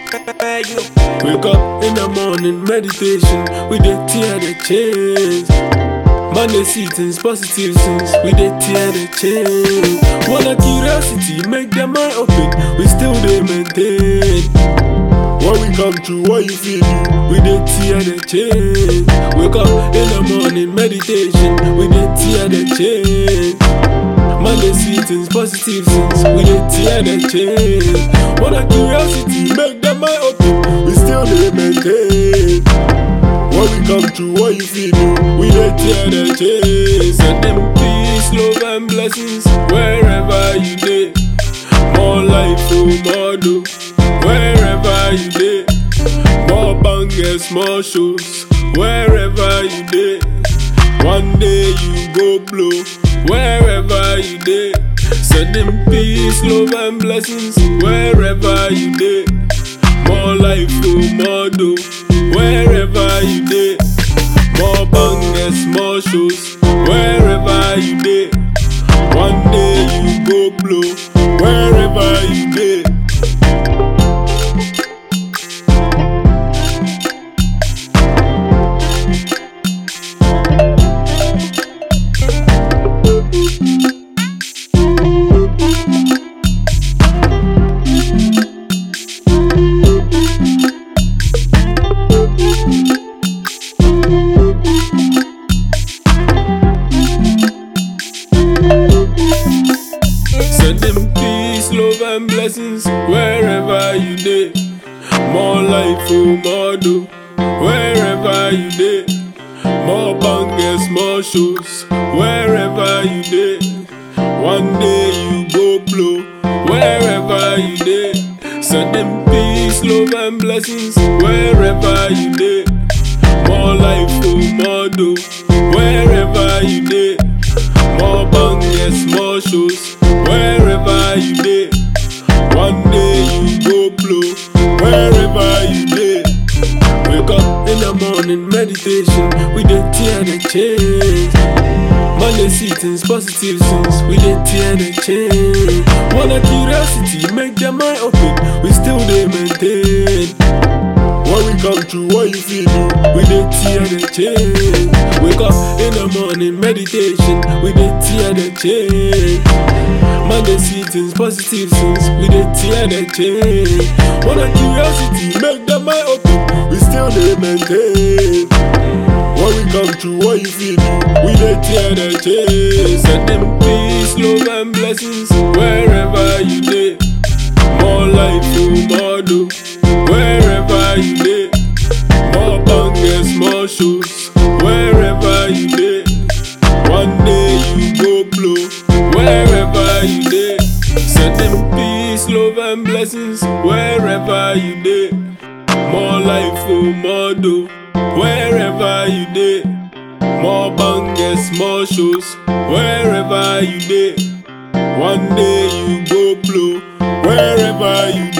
Wake up in the morning, meditation. We dey tear the chains. Monday seasons, positive things. We dey tear the chains. Wanna curiosity, make their mind open. We still dey maintain. When we come through, what you feel do? We dey tear the chains. Wake up in the morning, meditation. We dey tear the chains. Monday seasons, positive things. We dey tear the chains. Wanna curiosity, make them mind open. We still dey maintain. When we come through, what you feel do? We dey tear the chains. Send them peace, love and blessings wherever you dey. More life, oh, more do. Wherever you dey. More bangers, more shows. Wherever you dey. One day you go blow wherever you dey. Sending peace, love and blessings wherever you dey. More life, oh, more do wherever you dey. More bangers, more shows wherever you dey. One day you go blow wherever you dey. Sending peace, love and blessings wherever you dey. More life, oh, more do wherever you dey. More bangers, more shows wherever you dey. One day you go blow wherever you dey. Sending peace, love and blessings wherever you dey. More life, oh, more do wherever you dey. More bangers, more shows wherever you dey. One day you go blow wherever you dey. Wake up in the morning, meditation. We dey tear the chains. Monday seasons, positive things. We dey tear the chains. Wanna curiosity, make their mind open. We still dey maintain. When we come through, what you feel do? We dey tear the chains. Wake up in the morning, meditation. We dey tear the chains. Monday seasons, positive things. We dey tear the chains. Wanna curiosity, make the mind open. We still dey maintain. When we come through, what you feel do? We dey tear the chains. Send them peace, love and blessings wherever you dey. More life, oh, more do wherever you dey. More bangers, more shows wherever you dey. One day you go blow wherever you dey. Sending peace, love and blessings wherever you dey. More life, oh, more do wherever you dey. More bangers, more shows wherever you dey. One day you go blow wherever you